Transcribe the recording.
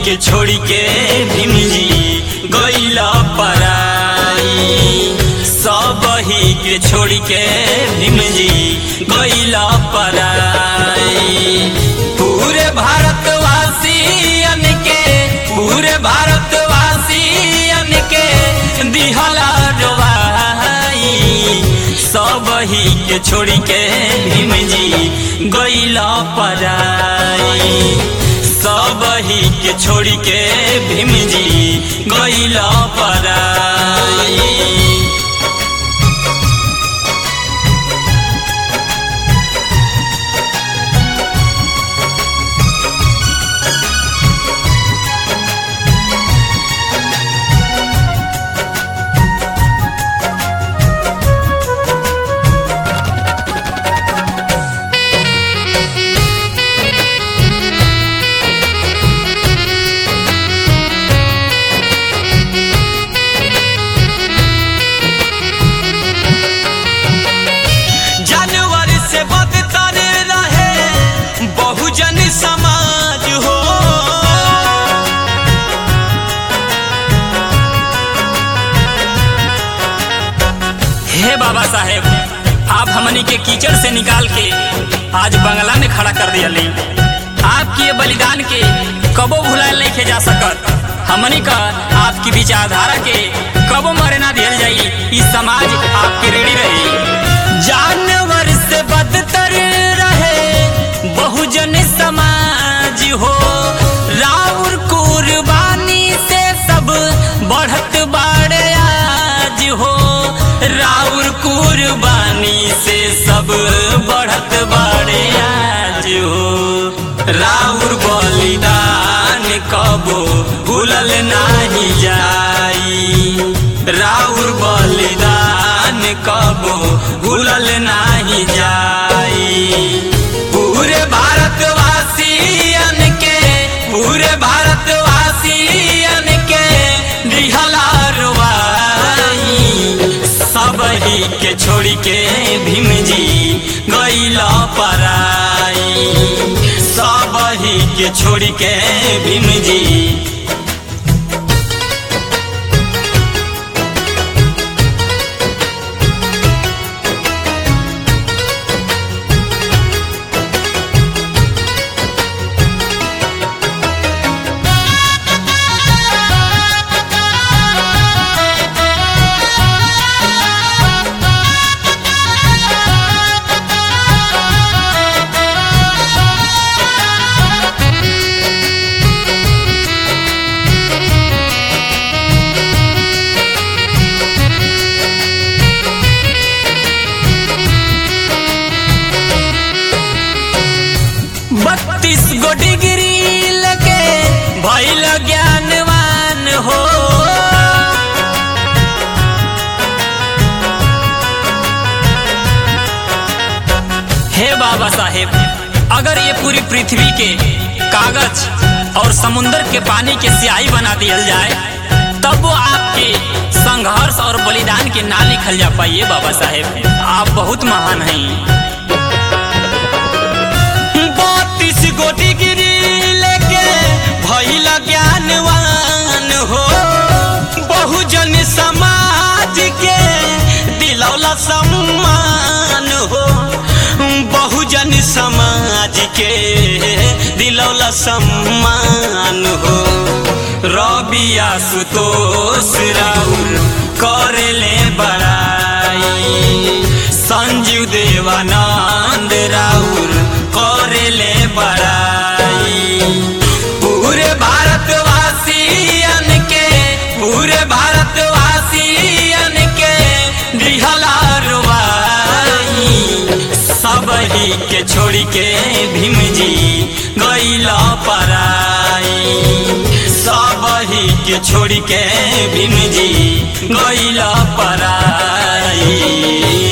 के छोड़ी के भीम जी गईला पराई सब ही के छोड़ी के भीम जी गईला पराई पूरे भारतवासियन के पूरे भारतवासियन के दिहला डोबाई सब ही के छोड़ी के भीम जी गईला पराई सब ही के छोड़ी के भीम जी गईला पराई जानवर से बदतर रहे बहुजन समाज हो हे बाबा साहेब आप हमनी के कीचड़ से निकाल के आज बंगला में खड़ा कर दिया ली आपकी ये बलिदान के कबो भुलाए नहीं के जा सकत हमनी का आपकी विचारधारा के कबो मरे ना दियल जाई इस समाज आपके रेडी रही जानवर से बदतर रहे बहुजन समाज हो राउर कुर्बानी से सब बढ़त बाड़े आज हो राउर कुर्बानी से सब बढ़त बाड़े आज हो राउर बलिदान कबो भूलल नाही जाई राउर बलिदान कबो भूलल नाही जाई पूरे भारतवासियन के पूरे भारतवासियन के दिहला रुवाई सब ही के छोड़ी के भीम जी गईला पराई सब ही के छोड़ी के भीम जी बत्तीस गो डिग्री लगे भैल ज्ञानवान हो हे बाबा साहेब अगर ये पूरी पृथ्वी के कागज और समुंदर के पानी के स्याही बना दियल जाए तब वो आपके संघर्ष और बलिदान के ना लिखल जा पाइए बाबा साहेब आप बहुत महान हैं बत्तीस गो डिग्री लेके भइल ज्ञानवान हो बहुजन समाज के दिलौला सम्मान हो बहुजन समाज के दिलौला सम्मान हो रबिया सुतोष राउर करेले बड़ाई संजीव देवानंद राउर करेले बड़ाई पूरे भारतवासियन के पूरे भारतवासियन के दिहला रुवाई सब ही के छोड़ी के भीम जी गईला पराई सब ही के छोड़ी के भीम जी गईला पराई